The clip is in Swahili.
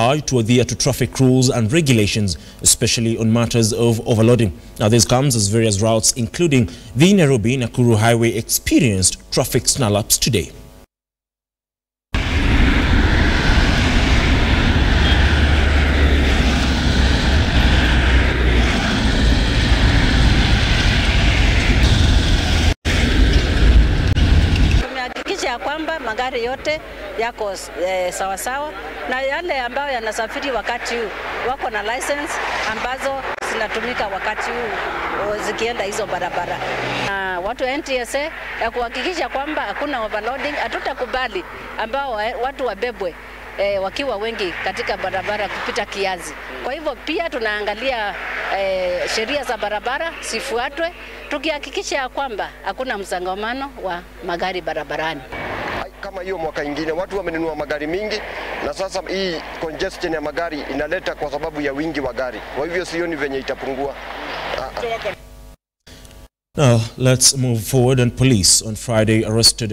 to adhere to traffic rules and regulations, especially on matters of overloading. Now, this comes as various routes, including the Nairobi-Nakuru Highway, experienced traffic snarl-ups today. Tumehakikisha ya kwamba magari yote yako eh, sawa sawa na yale ambayo yanasafiri wakati huu wako na license ambazo zinatumika wakati huu o, zikienda hizo barabara. Na watu wa NTSA ya kuhakikisha kwamba hakuna overloading, hatutakubali ambao wa- watu wabebwe E, wakiwa wengi katika barabara kupita kiasi. Kwa hivyo pia tunaangalia e, sheria za barabara zifuatwe, tukihakikisha ya kwamba hakuna msongamano wa magari barabarani. kama hiyo mwaka ingine watu wamenunua magari mingi, na sasa hii congestion ya magari inaleta kwa sababu ya wingi wa gari. Kwa hivyo sioni venye itapungua. Now, let's move forward. And police on Friday arrested